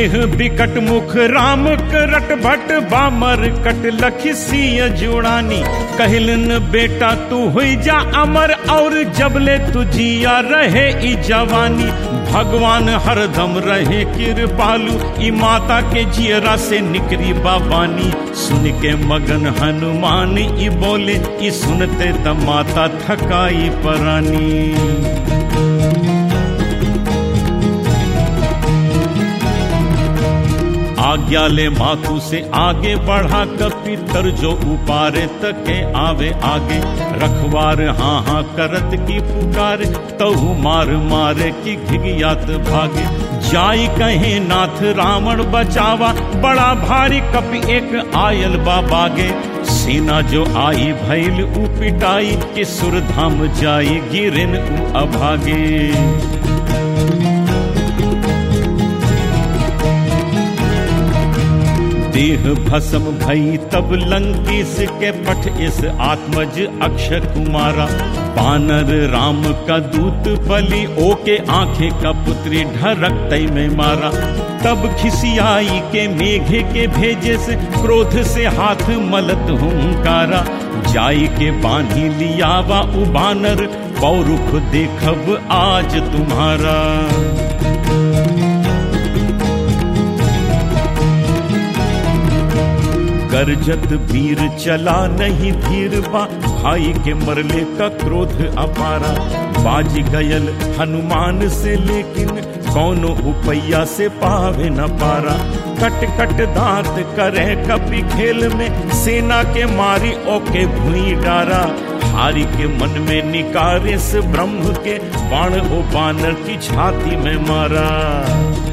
देह बिकट मुख राम करट भट बामर कट लखिसिय जुड़ानी कहलन बेटा तू हुई जा अमर और जबले तुझिया रहे ई जवानी भगवान हरदम रहे कृपालु ई माता के जियरा से निकरी बाबानी सुन के मगन हनुमान ई बोले ई सुनते त माता थकाई परानी आज्ञा ले मातु से आगे बढ़ा कपितर जो उपारे तके आवे आगे रखवार हाँ हाँ करत की पुकार तहु मार मारे की घिगियात भागे जाई कहे नाथ रावण बचावा बड़ा भारी कपि एक आयल बाबागे सेना जो आई भैल उ पिटाई के सुरधाम जाई गिरिन उ अभागे देह भस्म भई तब लंकेश के पठ इस आत्मज अक्षय कुमारा बानर राम का दूत बलि ओके आंखें का पुत्री ढरक तय में मारा तब खिसियाई के मेघे के भेजे से क्रोध से हाथ मलत हुंकारा जाई के बांधी लियावा उबानर पौरुख देखब आज तुम्हारा गरजत वीर चला नहीं धीर बा भाई के मरले का क्रोध अपारा बाज गयल हनुमान से लेकिन कौनो उपैया से पावे न पारा कट कट दांत करे कपि खेल में सेना के मारी ओके भुई डारा हारी के मन में निकारे से ब्रह्म के बाण ओ बानर की छाती में मारा